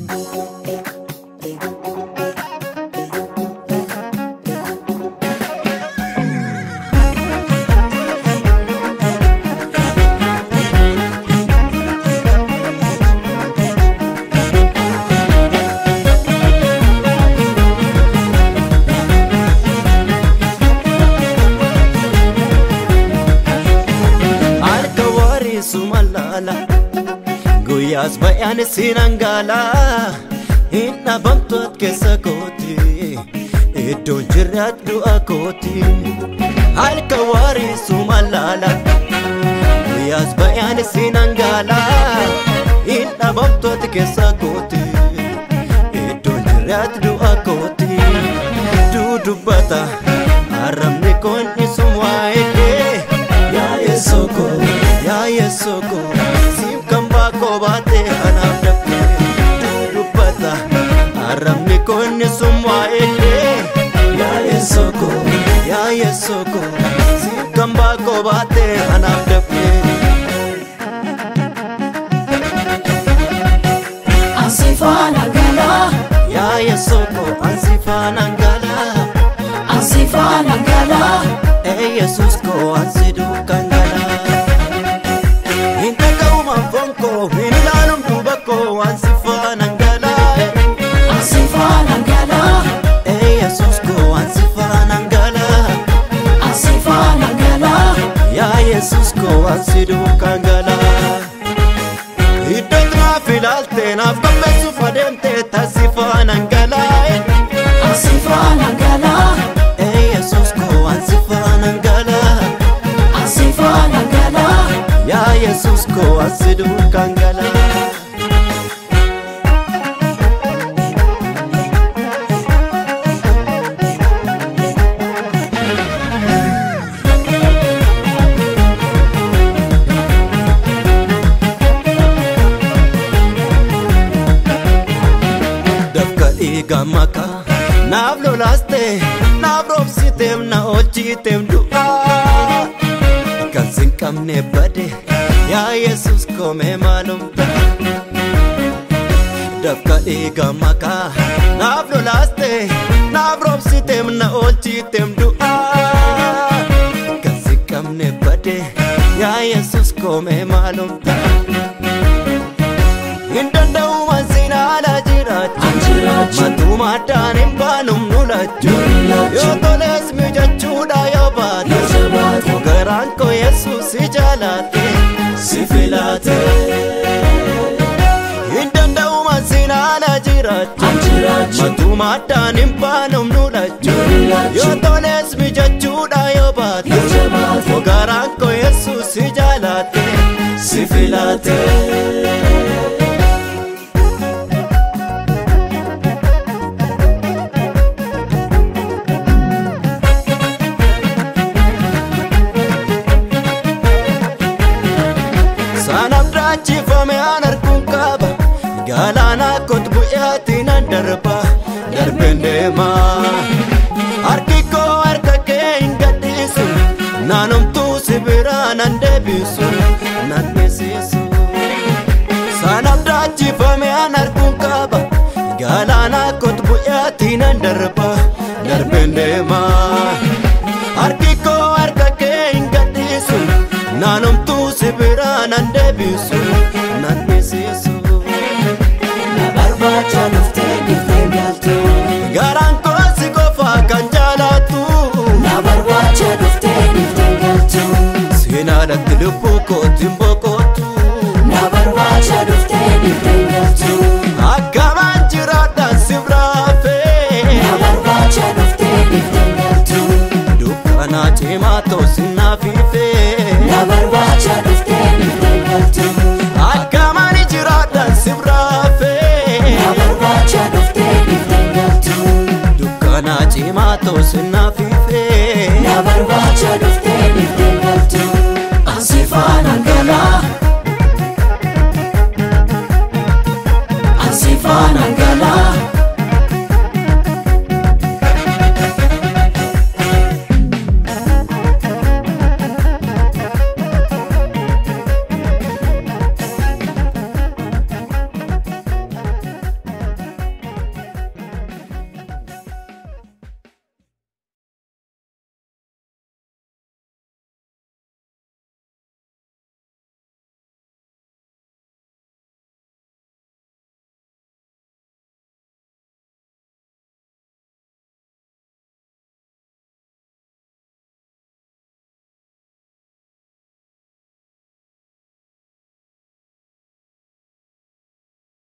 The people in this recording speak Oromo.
harka wariisu mallaala guyyaas bayaan siin hangaala hin dhabamtu at keessa kooti iddoon jirraat du'a kooti harka wariisu mallaala guyyaas bayaan siin hangaala hin dhabamtu at keessa kooti iddoon jirraat du'a kooti dudubbata arrabni koon isum waa'ee yaa yeesoko yaa yeesoko siif kan baakoo baate anaaf dhabde dubbata arrabni koonni sun waa'ee yaa yeesoko yaa yeesoko siif kan baakoo baate anaaf dhabde Asifana gala, yaa yeesoko ansi faanaan galaa asifana gala, ee yesus koo ansi duukaan galaa hin dhaga'u manfoon koo hin ilaalum duuba koo ansi faanaan galaa asifana gala, ee yesus koo ansi faanaan galaa asifana gala, yaa yesus koo ansi duukaan galaa iddootti naaf ilaalte naaf qopheessuuf adeemte taasi faanaan galaa asifana gala, ee yesus koo ansi faanaan galaa asifana gala, yaa yesus koo ansi duukaan galaa dafka dhiiga makaa naaf lolaaste naaf roobsiteem na oolchiteem du'aa kan sin qabne bade yaa yesus koomee maalum ta'a dafka dhiiga makaa naaf lolaaste naaf roobsiteem na oolchiteem du'aa kan sin qabne bade yaa yesus koomee maalum ta'a hin danda'u mansiin haala jiraachuu anjirachu, Matumaadhaan hin baanum nulachuu Yoo toles mijachuudha yoo baate Yajabaate. Garaan koo Yesuus si jaalaate si filaate Hin danda'u mansiin haala jiraachuu anjirachu, Matumaadhaan hin baanum nulachuu Yoo toles mijachuudha yoo baate Yajabaate. Garaan koo Yesuus si jaalaate si filaate Saanaf daachifame aan arguun qaba Galaanaa kot bu'aatiin an darba Darbeen deema Harki koo harka kee hin gadhiisu Naanumtuu si biraa nan deebisu Nan beeksisu Saanaf daachifame aan arguun qaba Galaanaa kot bu'aatiin an darba Darbeen deema Harki koo harka kee hin gadhiisu Naanumtuu si biraa nan deebisu nan beeksisu na barbaacha dhuftee dhiftee galtu, Garaan koo si qofa kan jaalatu na barbaacha dhuftee dhiftee galtu, Seenaadhatti lubbuu kootiin boqotu na barbaacha dhuftee dhiftee galtu, Akkamaan jiraadhaan si biraafee na barbaacha dhuftee dhiftee galtu, Dukkanaa cimaa toosin naafiifee na barbaacha dhuftee dhiftee galtu, Akkamaan jiraadhaan si biraafee na barbaacha dhuftee dhiftee galtu, Dukkanaa cimaa toosin naafiifee na barbaacha dhuftee dhiftee galtu, asifana gala, asifana